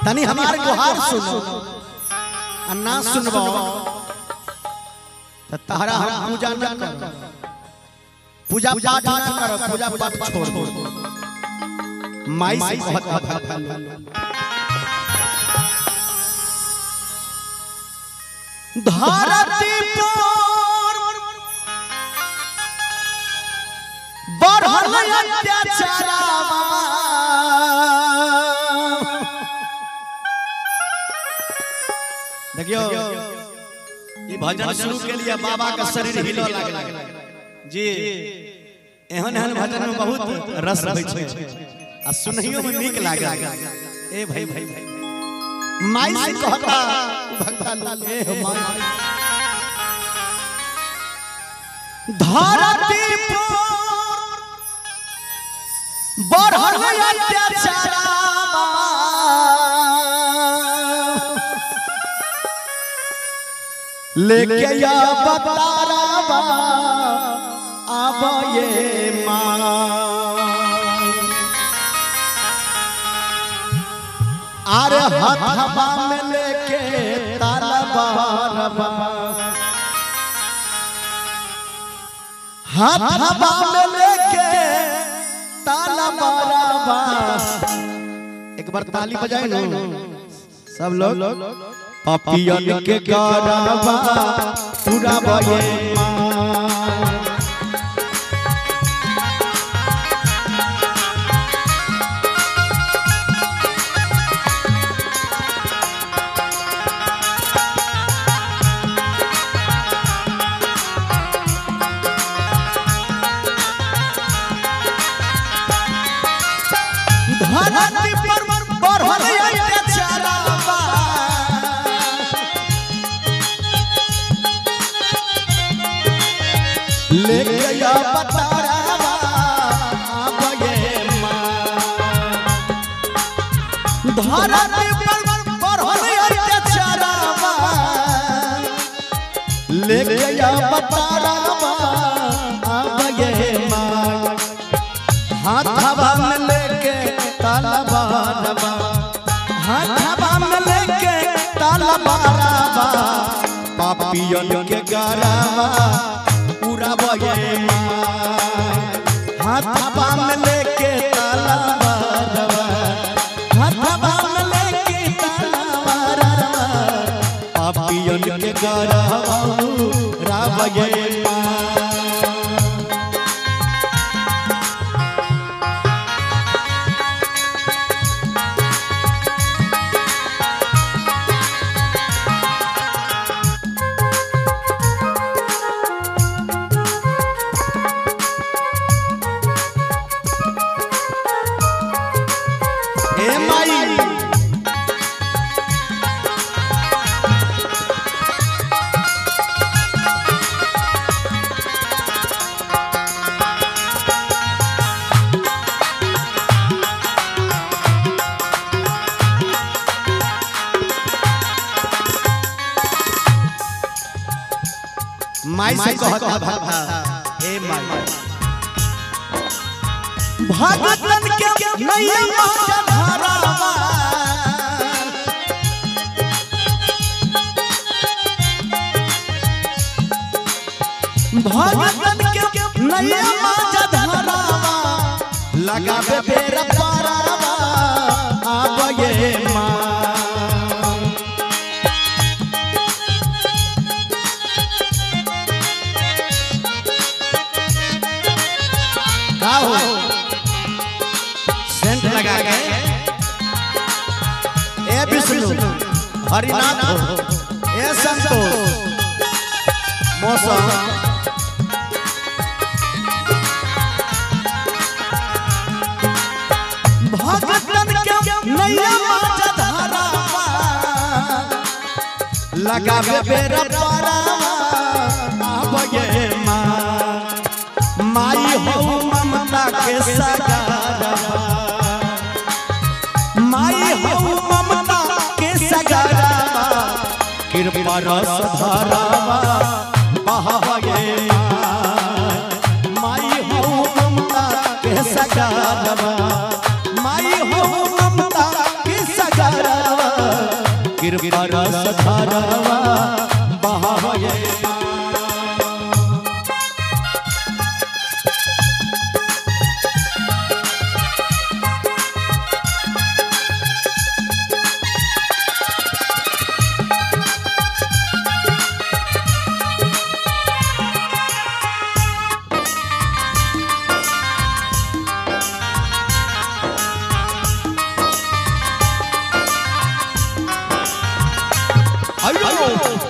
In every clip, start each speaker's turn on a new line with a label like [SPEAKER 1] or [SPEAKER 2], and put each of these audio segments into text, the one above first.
[SPEAKER 1] तनी हमार गुहार सुनो आ ना सुनबो त तहरा हम पूजा न कर पूजा पाठ न कर पूजा पाठ छोड़ दो माई से कहत धरती पर बढ़ल अत्याचारवा देखियो ये भजन शुरू के लिए बाबा का शरीर हिलो लागल जी एहन एहन भजन में बहुत रस होइ छै आ सुनहियो में नीक लागल ए भाई भाई भाई माई से कहता भगवान ए हो माई धरती पर बढ़ल अत्याचारवा लेके या बतारावा अब ये माँ अरे हथवा में लेके तलवारवा हथवा में लेके तलवारवा एक बार ताली बजाए ना सब लोग पपियन के गरबा पूरा बये माँ धरती पर बढ़ल अत्याचारवा लेके या बतारावा अब ये माँ धरती पर बढ़ल अत्याचारवा लेके या बतारावा अब ये माँ हाथवा में लेके तलवारवा हाथवा में लेके तलवारवा पापियन के गरवा पूरा बये हाथवा में लेके तलवारवा हाथवा में लेके तलवारवा पापियन के गरवा पूरा बये ए माई माई से कहत भाभा ए माई भगतन के नैया धरावा भगतन के नैया धरावा लगावे बेरा पारावा अब ये माँ का हो सेंट लगा के ए विष्णु हरिनाथ हो ए संतोष मौसम भगतन के नैया माचा धरावा लगावे बेरा पारावा अब ये माँ माई हो ममता के सगारवा माई हो ममता के सगारवा कृपा रस धरावा बहावे माई हो ममता के सगारवा माई हो ममता के सगारवा कृपा रस धारवा बहावे अयो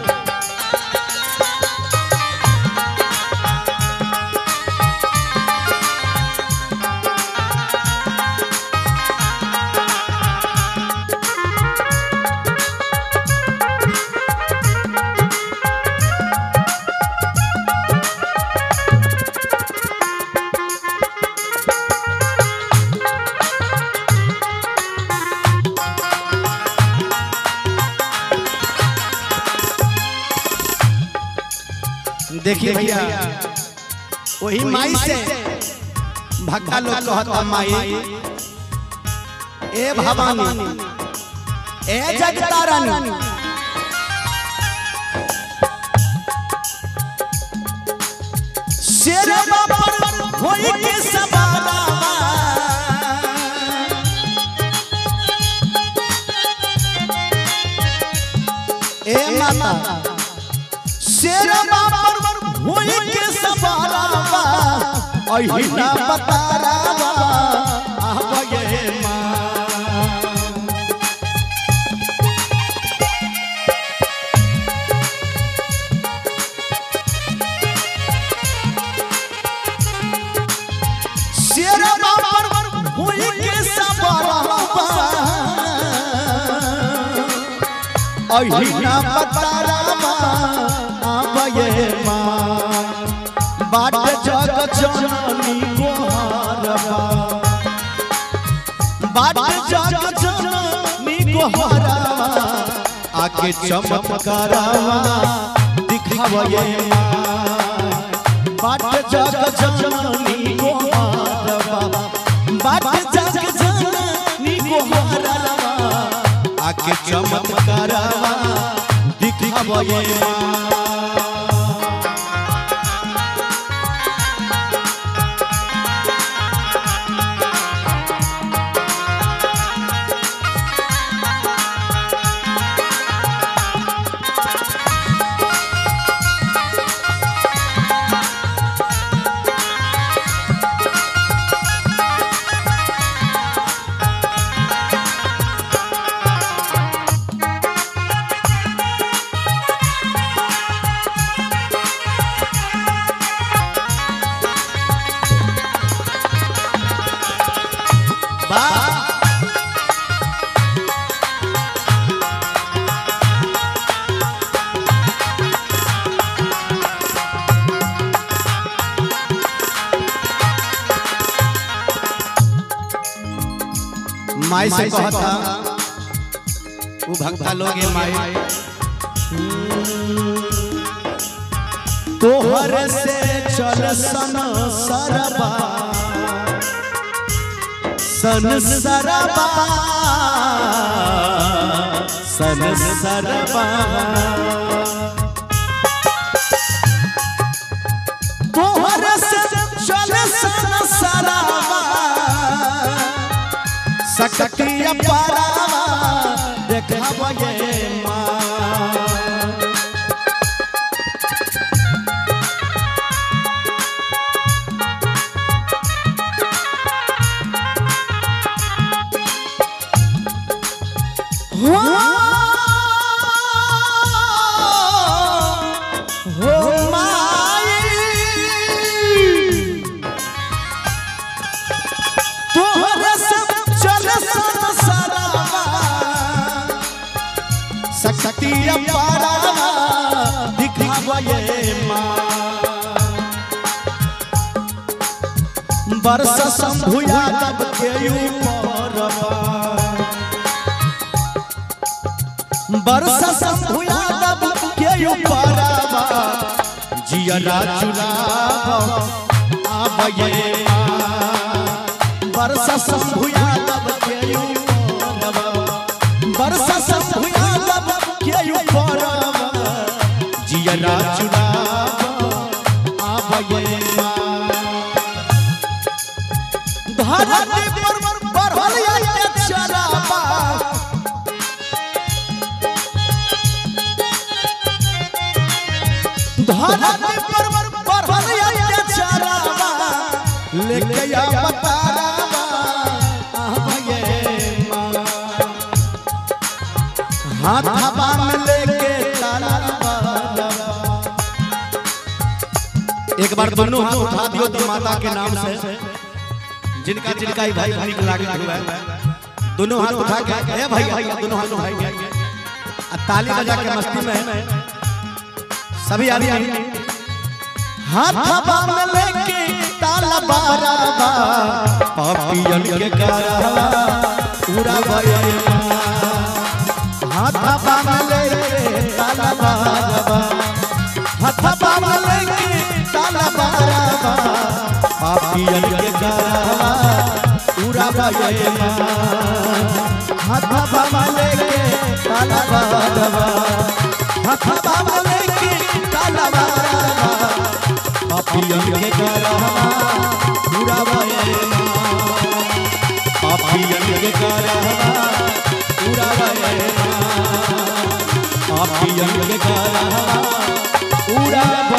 [SPEAKER 1] देखिए भैया वही माई से भक्ता लोग कहता माई ए भवानी ए जगतारानी शेर बाबर होई के सवाला ए माता शेर बाबर होई के सवालावा अहिना बतारावा आवे माँ शेर बाबर होई के सवालावा अहिना बतारावा आवे माँ बाट जग जननी गोहारवा बाट जग जननी गोहारवा आके चमत्कारावा दिखावे बाट जग जननी गोहारवा बाट जग जननी गोहारवा आके चमत्कारावा दिखावे बा माई से कहता वो भक्ता लोग ये माई तोहर से चल सन सरबा सन सरबा सन सरबा तोहर से चल सन सरबा सकतिया पारावा देखावे माँ हो माई तोहरे सब चल संसारवा शक्ति अपारवा दिखावे माँ बरस शंभुया तब के ऊपरवा बरस शंभुया तब के ऊपरवा जियरा चुरावा आबये बरस शंभुया तब के ऊपरवा बरस शंभुया तब हियरा चुरावा आबये धरती पर बढ़ल अत्याचारवा धरती पर बढ़ल अत्याचारवा लेके आ बतावा आबये माँ हाथ हवा में लेके ताला एक बार दोनों हाथ उठा दियो तो माता के नाम से जिनका जिनका ही भाई भाई लागे हुआ है दोनों हाथ उठा के ए भाई दोनों हाथ उठाई के आ ताली बजा के मस्ती में सभी आदमी हाथ हवा में लेके ताला बाराबा पापियन के करावा पूरा भयमा हाथ हवा में लेके ताला बाराबा हाथ हवा में लेके ताला बाराबा पापियन के करावा पूरा भयमा हाथ हवा में लेके ताला बाराबा हाथ हवा में लेके ताला बाराबा पापियन के करावा पूरा भयमा पापियन के करावा पूरा भयमा पापियन के करावा पूरा